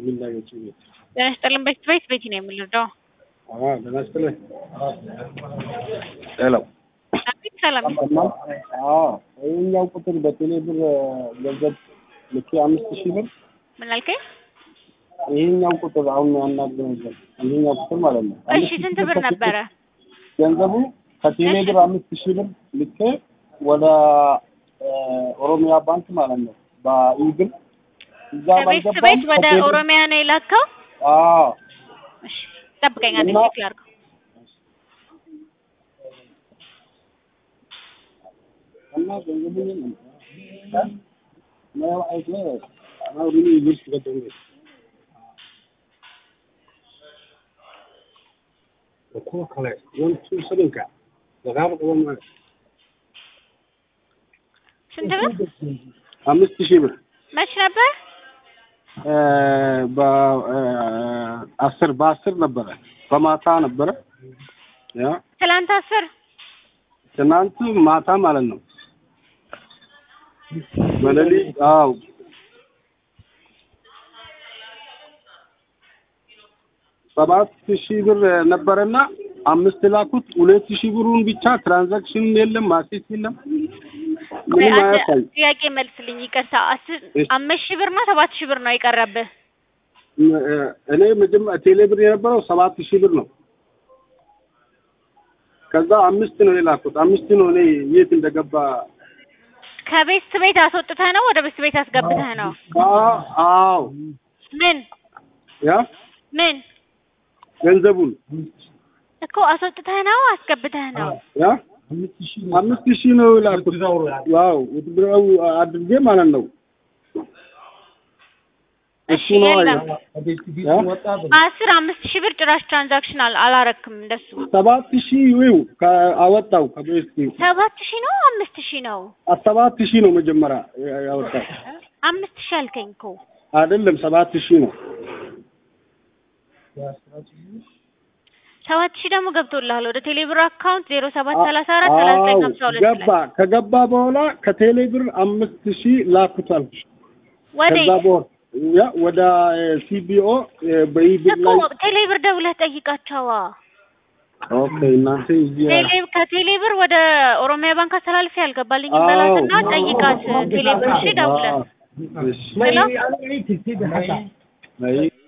የሚናገጭ ቤት ጤና ይስጥልን። ቤት ቤት ቤት ነው የምንረዳው። ጤና ይስጥልን። ሄሎ አቤት ሰላም። ይህኛው ቁጥር በቴሌ ብር ገንዘብ ልኬ አምስት ሺህ ብር ምን አልከኝ? ይሄኛው ቁጥር አሁን ያናገረው ይሄኛው ቁጥር ማለት ነው። እሺ ስንት ብር ነበረ? ገንዘቡ ከቴሌ ብር አምስት ሺህ ብር ልኬ ወደ ኦሮሚያ ባንክ ማለት ነው በኢብር እዛ ከቤት ባልገባም ቤት ወደ ከቴሌ- ኦሮሚያ ነው የላከው? አዎ እሺ ጠብቀኝ፣ አንዴ እና- ቼክ ላድርገው። እና ገንዘቡ የለም። ነው አይቶ አሁን ኢብር ገደው ko kale wani su sabinka da za mu kuma ma ስንት ብር? አምስት ሺህ ብር መች ነበር? በአስር በአስር ነበረ በማታ ነበረ ያ ትላንት አስር ትናንት ማታ ማለት ነው በሌሊት አዎ ሰባት ሺህ ብር ነበረና አምስት ላኩት ሁለት ሺህ ብሩን ብቻ ትራንዛክሽን የለም ማሴት የለም ቆይ ምንም አንድ አያሳይ ጥያቄ መልስልኝ። ይቅርታ አስር እሺ። አምስት ሺህ ብር ነው ሰባት ሺህ ብር ነው የቀረብህ? እኔ መጀመሪያ ቴሌ ብር የነበረው ሰባት ሺህ ብር ነው። ከዛ አምስት ነው የላኩት። አምስት ነው እኔ የት እንደገባ ከቤት ቤት አስወጥተህ ነው ወደ ቤት ቤት አስገብተህ ነው? አ- አዎ ምን ያ ምን ገንዘቡን እኮ አስወጥተህ ነው አስገብተህ ነው? ያ አምስት ሺህ ነው የላኩት። ዋው ውትድራዊ አድርጌ ማለት ነው። እሺ እሱ ነው የለም። ያ አስር አምስት ሺህ ብር ጭራሽ ትራንዛክሽን አል- አላረክም እንደሱ። ሰባት ሺህ ይው አወጣው ከቤት ሰባት ሺህ ነው አምስት ሺህ ነው? ሰባት ሺህ ነው መጀመሪያ ያወጣው አምስት ሺህ አልከኝ እኮ። አይደለም ሰባት ሺህ ነው። ሰባት ሺህ ደግሞ ገብቶልሃል ወደ ቴሌብር አካውንት ዜሮ ሰባት ሰላሳ አራት ሰላሳ ዘጠኝ አዎ ሀምሳ ሁለት ገባ። ላይ ከገባ በኋላ ከቴሌ ብር አምስት ሺህ ላኩት አልኩሽ። ወዴት ከዛ በኋላ ያ ወደ ሲቢኦ በኢብር እኮ ላይ ቴሌብር ደውለህ ጠይቃቸዋ። ኦኬ እናንተ እዚህ ቴሌ ከቴሌብር ወደ ኦሮሚያ ባንክ አስተላልፌ ያልገባልኝ አዎ። በላትና ጠይቃት ቴሌብር እሺ ደውለህ እሺ ሄሎ አይ